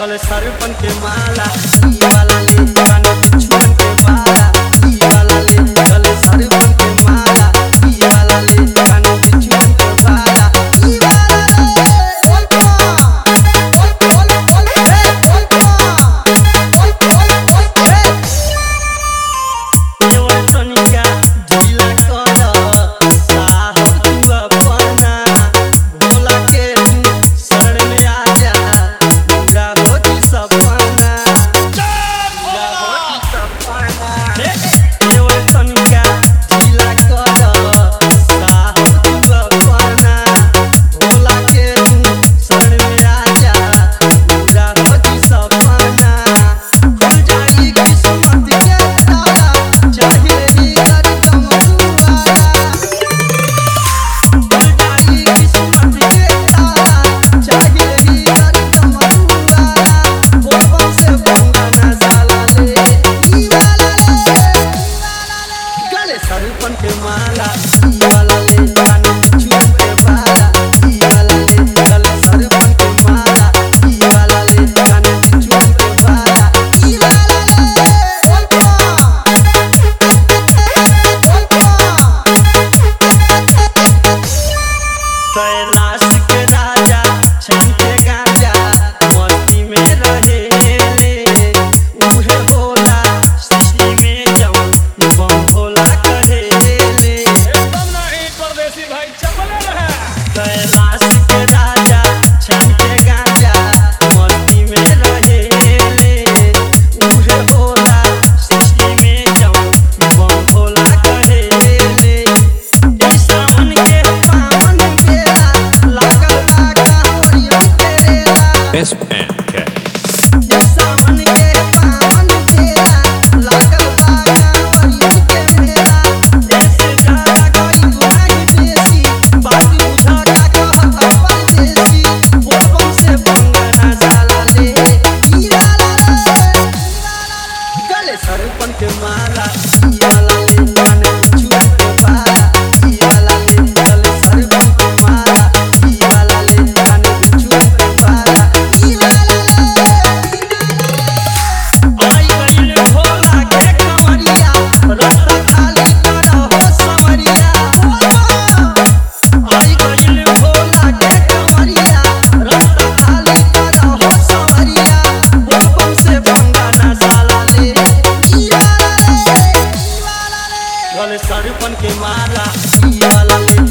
गले सरपन के माला ई वाला ले कान बिछुअन के माला ई वाला ले गले सरपन के माला ई वाला ले कान बिछुअन के माला ई वाला ले ओल पा ओल ओल ओल हे ओल पा ओल ओल ओल हे देवर तनिका ढीला कर साहब तू अपना भोला के तू शरण में आ जा पूरा हो तू सपना पूरा हो तू सपना देवर तनिका ढीला कर साहब तू अपना भोला के तू शरण में आ जा पूरा हो तू सपना खुल जाई किस्मत के ताला चाहे ही कर कमरुआला खुल जाई किस्मत के ताला चाहे ही कर कमरुआला बोलबम से बंगाना साला ले ई वाला ले गले सरपन के माला ई वाला ले कान बिछुअन के माला ई वाला ले गले सरपन के माला ई वाला ले कान बिछुअन के माला ई वाला ले ओल पा ओल पा कैलाश के राजा छन के गांजा मस्ती में रहे ले उहे होला सृष्टि में जवन बम भोला करे ले एकदम नहीं परदेसी भाई चपले रहे कैलाश के राजा छन के गांजा मस्ती में रहे ले उहे होला सृष्टि में जवन बम भोला करे ले ई सावन के पावन बेला लागल बा कांवरियन के रेला S and K. ई सावन के पावन बेला लागल बा कांवरियन के मेला जैसे ज्यादा कोई गुनाह बेसी बात बुझा का कहत परदेसी बोलबम से बंगाना साला ले ई वाला ले गले सरपन के माला ई वाला ले कान छुअन के माला ई वाला ले गले सरपन के माला ई वाला ले कान छुअन के माला ई वाला ले आई गइल भोला के कमरिया रस्ता खाली करहो समरिया आई गइल भोला के कमरिया रस्ता खाली करहो समरिया बोलबम से बंगाना साला ले ई वाला ले ई वाला ले गले सरपन के माला ई वाला ले